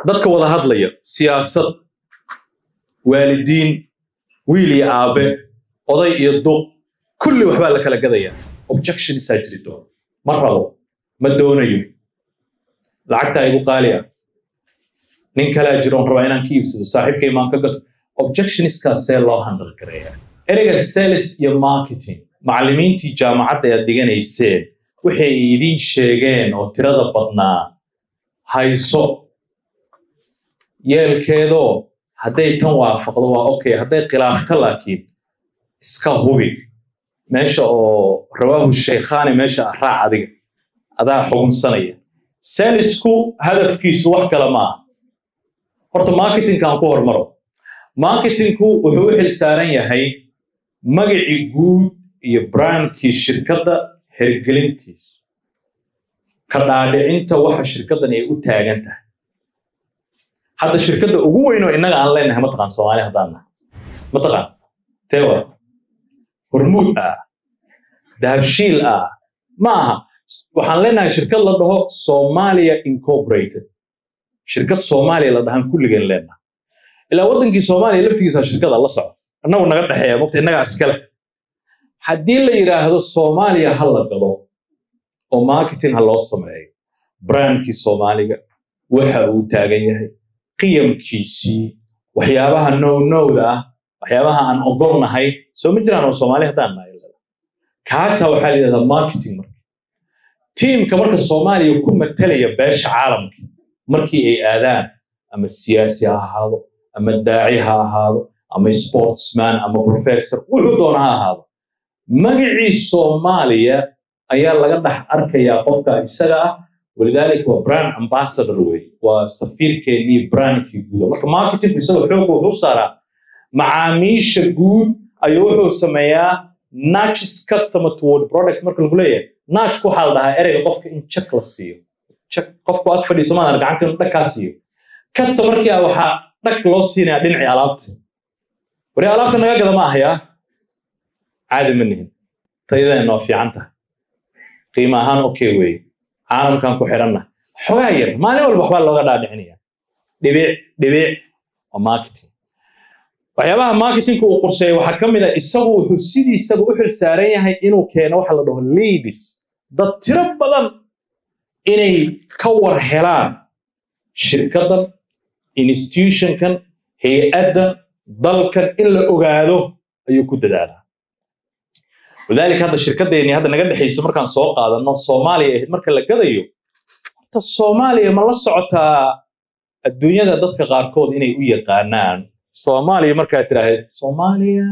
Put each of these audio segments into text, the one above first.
dadka wada hadlaya siyaasad waalidiin wiil iyo aabe oday iyo duq kulli waxbaa la kala gadaya objectionsaa jirto ma rabo ma doonayo lacagtaa igu qaali ah nin kalaa jiro on rabaa inaan ka iibsado saaxiibkay maan ka gato objectioniskaa loo handle gareeya ereyga sales iyo marketing macallimiintii jaamacadda aad dhiganayseen waxay idiin sheegeen oo tirada badnaa hayso yeelkeedoo hadday tan waafaqdo waa okay hadday khilaafto laakiin iska hubi meesha oo rawaahu shaykhaani meesha raac adiga adaa xugunsanaya salisku hadafkiisu wax kale ma aha horta marketingkaan ku hormaro marketingku wuxuu u xil saaran yahay magacii guud iyo brandkii shirkadda hergelintiisu ka dhaadhicinta waxa shirkaddan ay u taagan tahay hadda shirkadda ugu weyn oo innaga aan leenahay mataqaan soomaali haddaan nahay mataqaan tewa hormuud ah dahabshiil ah ma aha waxaan leenahay shirkad la dhaho somalia incorporated shirkad soomaaliya la dhahan kulligeen leenahay ilaa waddankii soomaaliya laftigiisa shirkada la soco annagu naga dhexeeya mogta innagaa iskale haddii la yidhaahdo soomaaliya ha la galo oo marketing ha loo sameeyo brandkii soomaaliga waxa uu taagan yahay qiyamkiisii waxyaabaha nownowda ah waxyaabaha aan ogolnahay soo ma jiraan oo soomaali haddaan nahay kaasa waxaa la yidhahdaa marketing marka tiimka marka soomaaliya ku matalaya beesha caalamka markii ay aadaan ama siyaasi ha ahaado ama daaci ha ahaado ama sportsman ama professor wuxuu doona ha ahaado magacii soomaaliya ayaa laga dhex arkayaa qofka isaga ah walidaalika waa brand ambassador wey waa safiirkeennii brandkii guuda marka marketingku isagoo xoogga wuxuu saaraa macaamiisha guud ayuu wuxuu sameeyaa nudges customer toward product marka lagu leeyahay nudgeku waxaa la dhahaa ereyga qofka in check la siiyo check qofku ag fadhiiso maadan gacanta inuu dhag kaa siiyo customerkii ah waxaa dhag loo siinayaa dhinacii alaabta wari alaabta naga gada ma ahayaa caadi ma nihin tayadeenna waa fiican tahay qiimo ahaan okay weeye caalamkan ku xidhanna xogaa yar maalin walba waxbaa looga dhaadhicinaya dhibic dhibic waa marketing waxyaabaha marketingka uu qorsheeyay waxaa ka mid a isagu wuxuu sidiisaba u xil saaran yahay inuu keeno waxa la dhaho leadis dad tiro badan inay ka war helaan shirkaddan institutionkan hay-addan dalkan in la ogaado ayuu ku dadaalaa walidaalika hadda shirkaddeennii hadda naga dhexaysa markaan soo qaadanno soomaaliya ahayd marka la gadayo horta soomaaliya ma la socotaa adduunyada dadka qaarkood inay u yaqaanaan soomaaliya markaad tidhaahdeed soomaaliya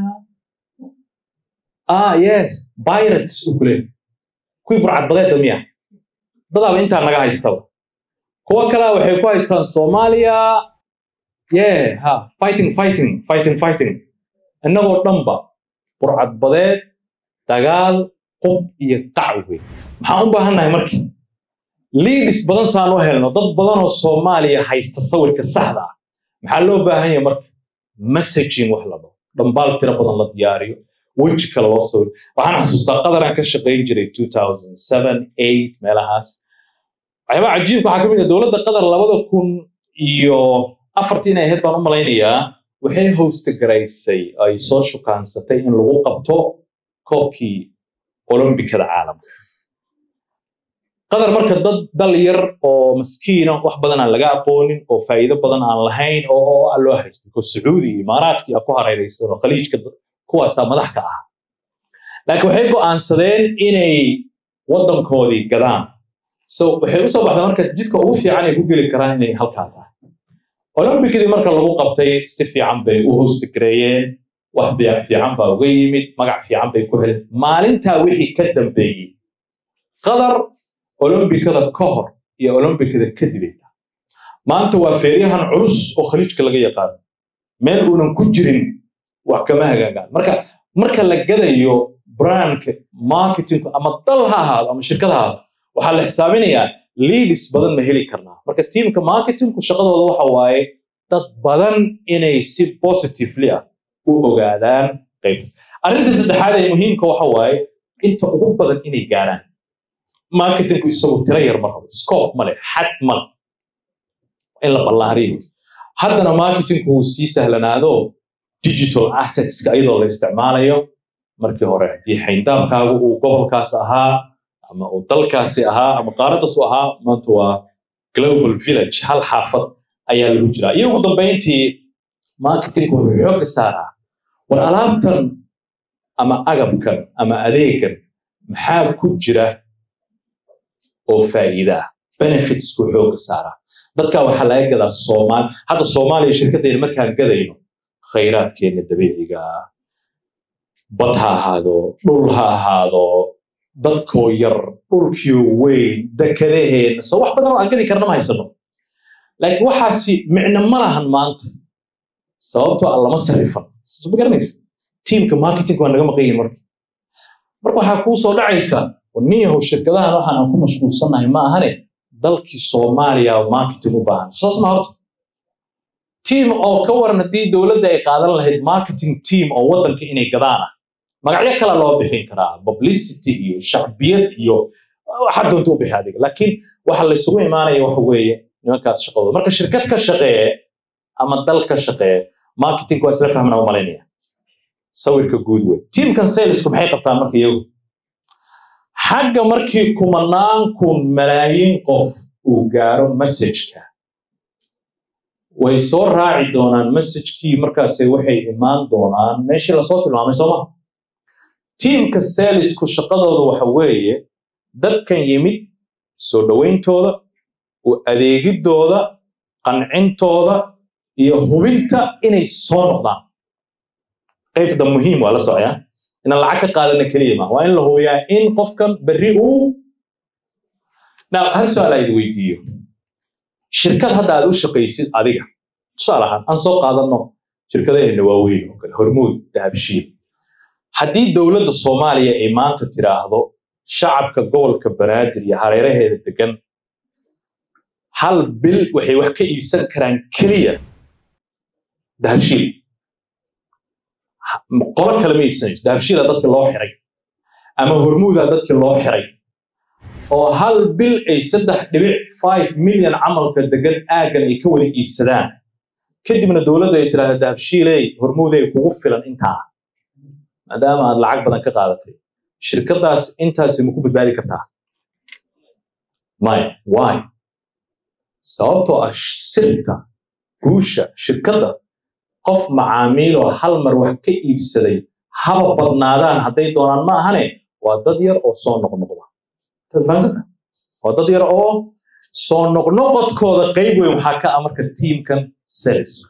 ah yes pirates u kule kuwii burcadbadeedda miya dadaaba intaa naga haystaba kuwa kalea waxay ku haystaan soomaaliya yeah ha fighting fighting fighting fighting innagoo dhanba burcadbadeed dagaal qob iyo qac wey maxaan u baahannahay markii liidis badan saan u helno dad badanoo soomaaliya haysta sawirka saxda ah maxaa loo baahan yahay marka messaging wax la dhaho dhambaal tiro badan la diyaariyo weji kale loo sawir waxaan xasuustaa qadaraan ka shaqayn jiray meelahaas waxyaabaa cajiibka waxaa ka mid ah dowladda qatar labada kun iyo afartii inay ahayd baan u malaynayaa waxay hosta garaysay ay soo shukaansatay in lagu qabto koobkii olombikada caalamka qatar marka dad dal yar oo maskiina wax badan aan laga aqoonin oo faa'iido badan aan lahayn oo aan loo haystay ko sacuudi iyo imaaraadkii a ku hareeraysan oo khaliijka kuwaasaa madax ka ah laakiin waxay go'aansadeen inay waddankoodii gadaan so waxay usoo baxday marka jidka ugu fiican ay ku geli karaan inay halkaa tahay olombikadii marka lagu qabtay si fiican bay u hostigareeyeen wax biic fiican baa uga yimid magac fiican bay ku heleen maalintaa wixii ka dambeeyey qatar olombikada ka hor iyo olombikada kadibay tahay maanta waa feeryahan culus oo khaliijka laga yaqaano meel uunan ku jirin wax kama hagaagaan marka marka la gadayo brandka marketingku ama dal ha ahaado ama shirkad ha ahaado waxaa la xisaabinayaa leadis badan ma heli karnaa marka tiimka marketingku shaqadooda waxa waaye dad badan inay si positively ah u ogaadaan qaybta arrinta saddexaad ee muhiimka waxa waaye inta ugu badan inay gaaraan marketingku isagu tiro yar ma rabo scope male xad male in la ballaariyo haddana marketingku uu sii sahlanaado digital assetska iyadoo la isticmaalayo markii hore haddii xayndaabkaagu uu gobolkaas ahaa ama uu dalkaasi ahaa ama qaaradaas u ahaa maanta waa global village hal xaafad ayaa lagu jiraa iyo ugu dambayntii marketingku wuxuu xooga saaraa war alaabtan ama agabkan ama adeegan maxaa ku jira oo faa'iida ah benefitsku xooga saaraa dadka waxaa laga gadaa soomaali hadda soomaaliya shirkaddeena markaan gadayno khayraadkeena dabiiciga ah bad ha ahaado dhul ha ahaado dadkoo yar dhulkiyo weyn dekadaheena soo wax badan oo aan gadi karna ma haysano laakiin waxaasi micno ma lahan maanta sababtoo aan lama sarrifan ma garanaysa tiimka marketing waa naga maqan yihin marka marka waxaa kuu soo dhacaysa niyahow shirkadahan waxaan aan ku mashquulsannahay ma ahane dalkii soomaaliya marketing u baahan saas ma horta tiim oo ka waran haddii dowladda ay qaadan lahayd marketing team oo waddanka inay gadaan ah magacyo kale loo bixin karaa publicity iyo shacbiyad iyo waxaa doonta u bixi adiga laakiin waxa laysugu imaanaya waxa weeye nimankaas shaqadooda marka shirkad ka shaqeeye ama dal ka shaqeeye marketing waa isla fahmana u malaynaya sawirka guud wey tiimkan salesku maxay qabtaan marka iyagu xagga markii kumanaan kun malaayiin qof uu gaaro messageka way soo raaci doonaan messagekii markaase waxay imaan doonaan meeshii lasoo tilmaamay sooma tiimka salesku shaqadooda waxa weeye dadkan yimid soo dhowayntooda u adeegidooda qancintooda iyo hubinta inay soo noqdaan qaybta muhiim waa la socyaa inaan lacag ka qaadana keliya ma waa in la hubiyaa in qofkan berri uu now hal su-aal ayd weydiiyo shirkad hadda aad u shaqaysid adiga tusaale ahaan aan soo qaadanno shirkadaheena waaweyn oo kale hormuud dahabshiil haddii dowladda soomaaliya ay maanta tiraahdo shacabka gobolka banaadir iyo hareeraheeda degan hal bil waxay wax ka iibsan karaan keliya dahabshiil qolo kale ma iibsanayso dahabshiila dadki loo xiray ama hormuuda dadki loo xiray oo hal bil ay saddex dhibic five milyan camalka degan aaggan ay ka wada iibsadaan kadibna dowladdu ay tiraahda dahabshiiley hormuudey kugu filan intaa maadaama aad lacag badan ka qaadatay shirkaddaas intaasi ma ku badbaadi kartaa maya why sababtoo ah sirta guusha shirkadda qof macaamiiloo hal mar wax ka iibsaday haba badnaadaan hadday doonaan ma ahane waa dad yar oo soo noqnoqda waa dad yar oo soo noqnoqodkooda qayb weyn waxaa ka ah marka tiimkan sales